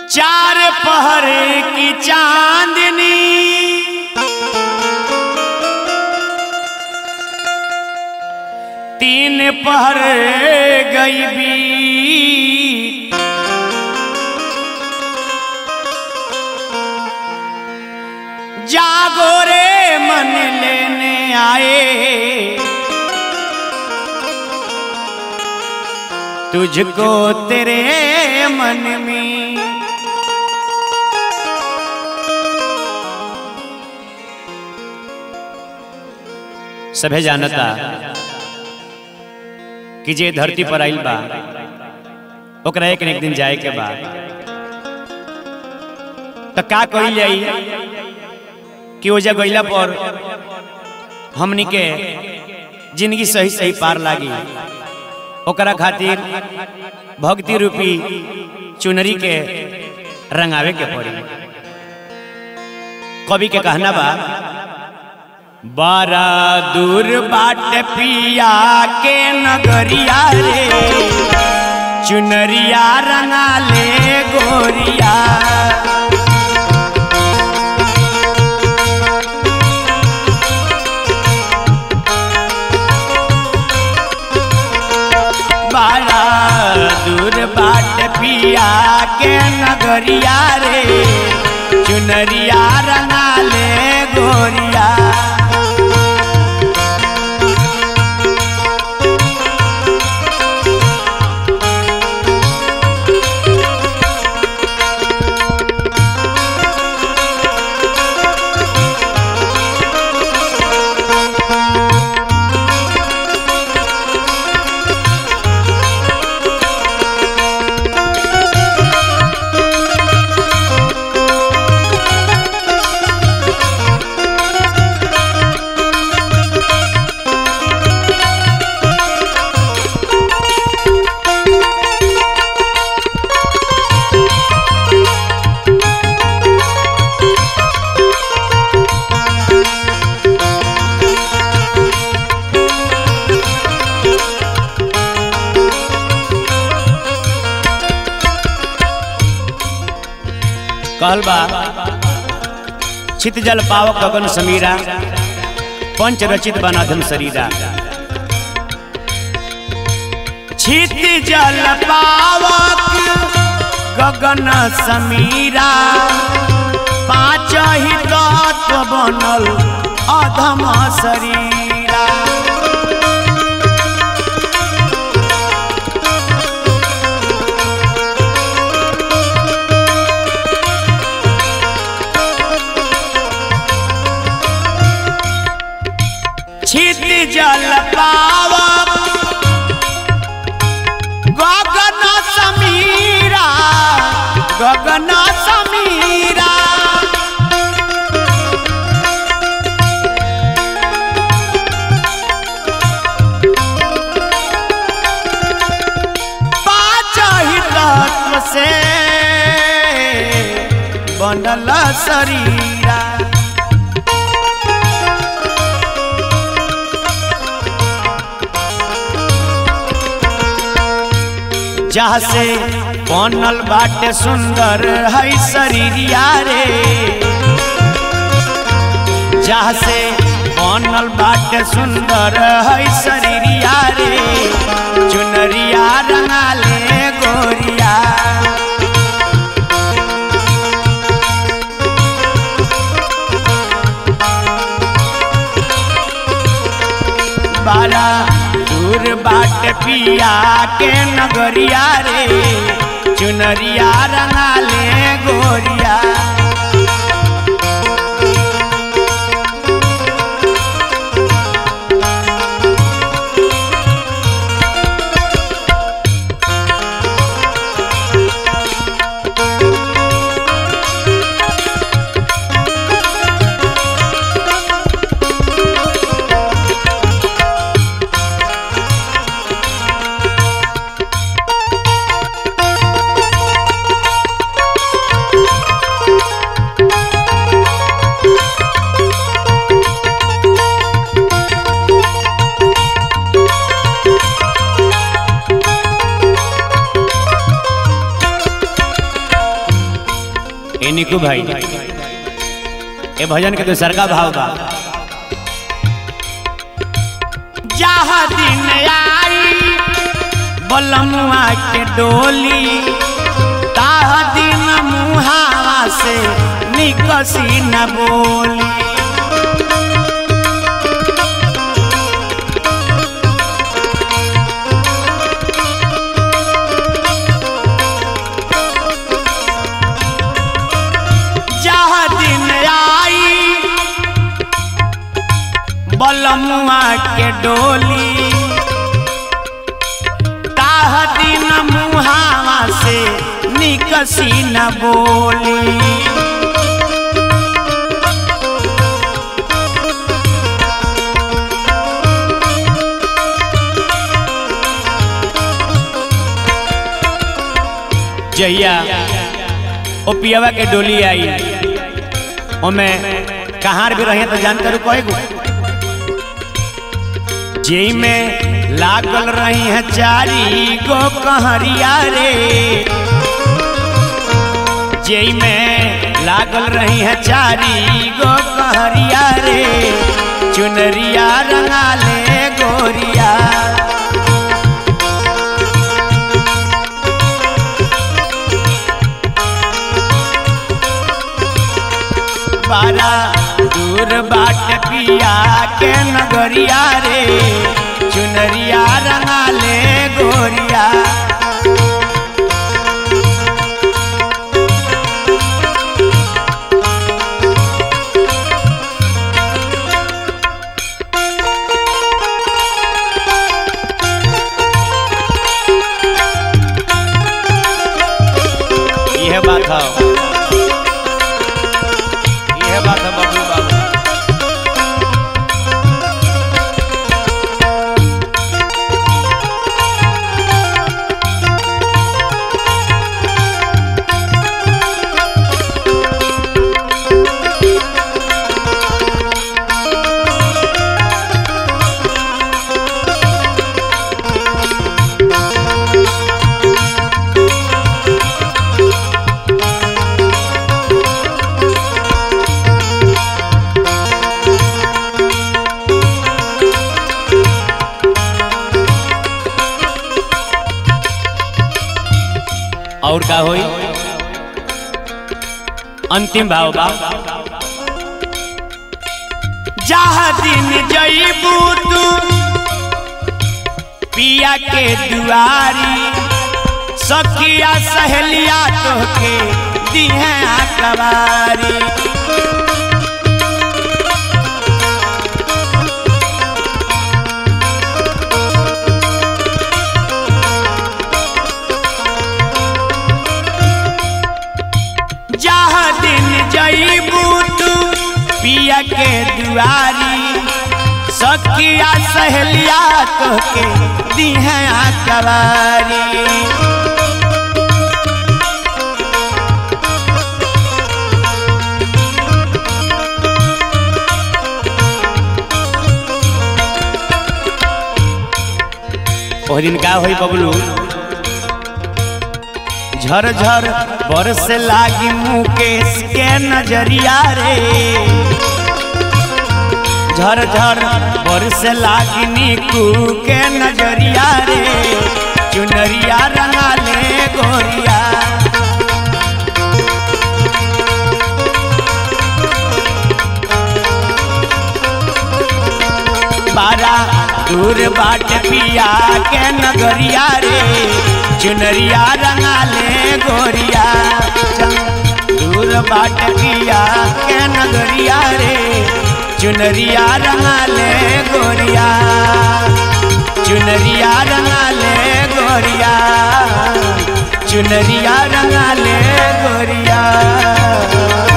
चार पहरे की चांदनी तीन पहर गई बीत जागो रे मन लेने आए तुझको तेरे मन में सभे जानता कि जे धरती पर आइल बा ओकरा एक न एक दिन जाए के बा तो का कही जाई कि ओजा गईला पर हमनी के जिंदगी सही सही पार लागी ओकरा खातिर भक्ति रूपी चुनरी के रंगावे के पड़ी कवि के कहना बा बारा दूर बाट पिया के नगरिया रे चुनरिया रंगा ले गोरिया बारा दूर बाट पिया के नगरिया रे चुनरिया रंगा ले गोरिया कहल बा छित जल पावक गगन समीरा पंच रचित बनाधम शरीरा छित जल पावक गगन समीरा पाँच ही तत्व बनल अधम शरीरा छित जल पावक गगन समीरा गगन समीरा पाँच ही तत्व से बनल शरीरा जहाँ से बनल बाटे सुंदर है शरीरिया रे जहाँ से बनल बाटे सुंदर है शरीरिया रे चुनरिया रंगा ले गोरिया बारा दूर बाट पिया के नगरिया रे चुनरिया रंगा ले गोरिया ए निकू भाई ए भजन के दूसर का भाव बा जहाँ दिन आई बलमुआ के डोली ताह दिन मुहावा से निकसी न बोली जहाँ दिन आई बलमुआ के डोली ताह दिन मुहावा से निकसी न बोली जहिया ओ पियावा के डोली आई ओमे कहाँ भी रहे तो जानकर कहे गो जेई में लागल रही है चारी गो कहरिया रे जेई में लागल रही है चारी गो कहरिया रे चुनरिया रंगा ले गोरिया बारा दूर बाट पिया के नगरिया रे चुनरिया रंगा ले गोरिया यह बात है यह बात है बबलू बाबू और का होई अंतिम भाव बा जहाँ दिन जईबू तू पिया के दुआरी सखिया सहेलिया तोहके दिहे कवारी जहाँ दिन जईबू तू पिया के दुआरी सखिया सहेलिया तोहके दिहे कवारी ओह दिन का होई बबलू झर झर बरस लागी मुकेश के नजरिया रे झर झर बरस लागी नीकू के नजरिया रे चुनरिया रंगा ले गोरिया बारा दूर बाट पिया के नगरिया रे चुनरिया रंगा ले गोरिया दूर बाट पिया के नगरिया रे चुनरिया रंगा ले गोरिया चुनरिया रंगा ले गोरिया चुनरिया रंगा ले गोरिया